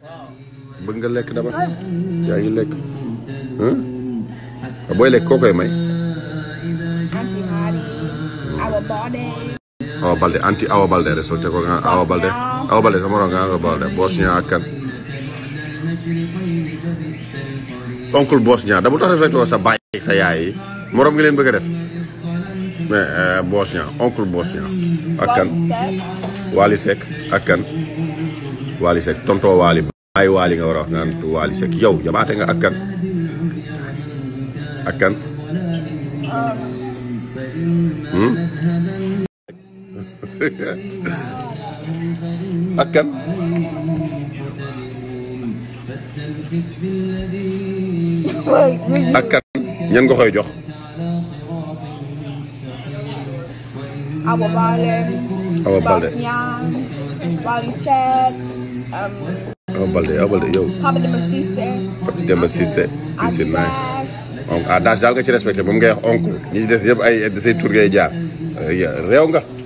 bëgg nga lekk dama yaa ngi lekk ah booy lekk koo koy may Anti Hari, Awa Bode, Awa Balde anti Awa Balde respecté ko nga Awa Balde Awa Balde sama morom nga Awa Balde Bosnia ak kan oncle Bosnia da bu tax respecté ko sa baay ak sa yaay yi morom nga leen bëgg a def mais euh, Bosnia oncle Bosnia ak kan Set, Wali Seck ak kan Wali Seck tonto Wali baay Wali nga war a wax naan Wali Seck yow jabaate nga ak kan ak kan hmm? ak kan ak kan ñan nga koy jox Awa Bode, Awa Balde Bosnian, Wally Set, um, Awa Balde Awa Balde yow Papa Demba Sister, Pape Demba Cissé Cissé naay Dash, ah daas daal nga ci respecté moom ngay wax oncle ñi ci des yëpp ay say tur ngay jaar réew nga